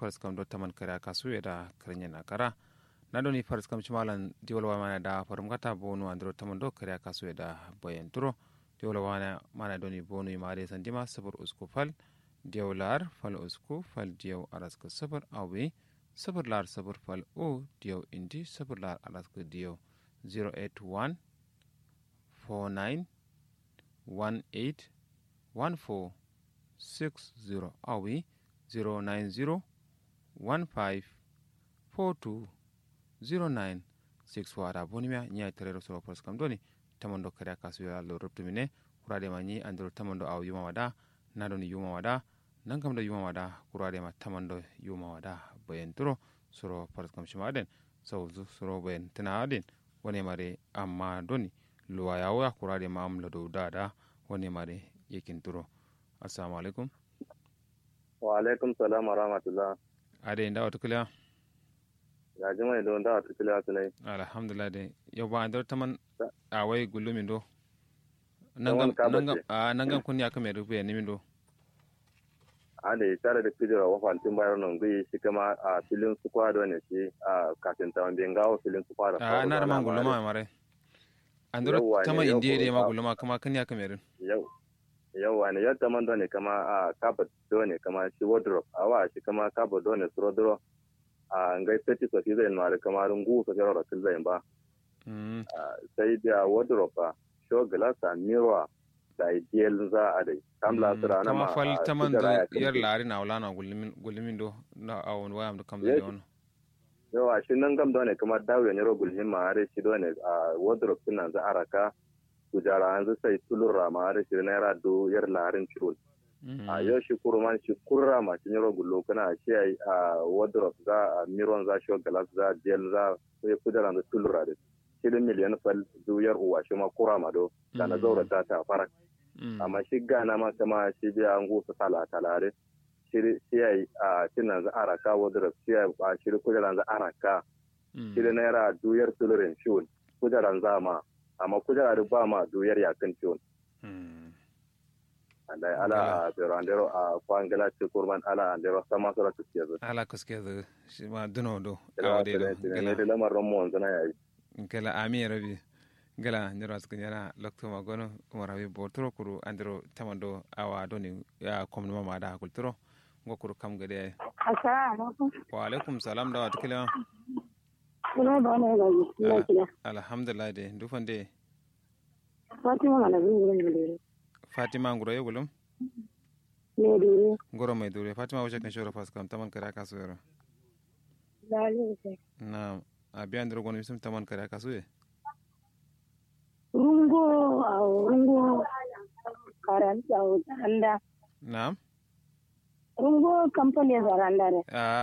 faris kam do taman kare kasu da karnya na kara na doni faris kam chimalan diwol mana da farum kata bonu andro taman do kare kasu da bayan turo diwol wana mana doni bonu imare sandima sabur usku fal diwlar fal usku fal diw araska sabur awi sabur lar sabur fal o diw indi sabur lar araska diw 081 49 18 14 60 awi 090 15 42 09 6 wara bonimia nya terero so pros kam doni tamondo kare kasu ya lo ruptumine kurade ma ni andro tamondo aw yuma wada nadoni yuma wada nangam da yuma wada kurade ma tamondo yuma wada bayen turo soro pros kam shimaden so soro bayen tana adin wone mare amma doni luwa yawo ya kurade ma amla do dada wone mare yekin turo assalamu alaikum wa alaikum salam wa rahmatullah ade nda wata kula ya ji mai don da wata kula tunai alhamdulillah de yau ba andar taman a wai gulumi do Taman ka bace. nangam kun ya kame rufe ni min do a da ya tare da kujera wa fantin bayar nan gai shi kama a filin su kwado ne shi a kafin ta wanda gawo filin su kwado a na da man guluma mare andar Yawwa ne, taman yau indiya de ko ma ba- guluma kama kan ya kame rin yau yau wani yadda man ne kama a kaba ne kama shi wardrobe a wa shi kama kaba ne su rodro a ngai seti so shi zai mara kama rungu so jaro rakil zai ba Mm, Ah, sai da wardrobe a show glass a mirror da ideal za a dai kamla mm, su rana ma kama fal a taman kujera do ya kan yar shi. lari na wala na gulumin gulumin do na awon wayam do kam da Yes. yono yawa shi nan gam dole kamar dawo ne rogul hin ma are shi dole a wardrobe din nan za a raka kujara an sai tulura ma are shi naira do yar larin chul Mm, a yau shi kurman shi kurra ma shi rogul lo kana shi ai a wardrobe za a miron za shi glass za gel za sai kujara da tulura da shi da miliyan fal do yar uwa shi ma kurra ma do kana Mm. zaura ta ta fara mm, amma shi gana ma kama shi biya an gusa tala talare shi shi ai a tinan za a raka wardrobe shi ai a shi kujara za a raka mm. shi da naira duyar tulurin ciwon kujeran zama amma kujera da ba ma duyar yakin ciwon Mm. da ala a berandero a kwangala ci kurman ala andero sama sura tuke zu ala kuske da shi ma duno do ila awde do da gala ne da lamarin mu wanzu na yayi gala ami rabi gala ndiro asku nyara lokto ma gono umar habi botoro kuru andiro tamando awa doni ya komno mama da kulturo ngokuru kam gade Assalamu alaikum. wa alaikum salam da wata kila Ina da wani ga ina kira. alhamdulillah de dufande Fatima mana bin gurin gudure. fatima nguro yegulum Ne dure. ngoro mai dure fatima wace kan shoro fas kam taman kare kasu yoro Dalil sai. na abi andiro gono bisum taman kare kasu ye Rungo a rungo karanta anda. na Rungo company zaranda ne. a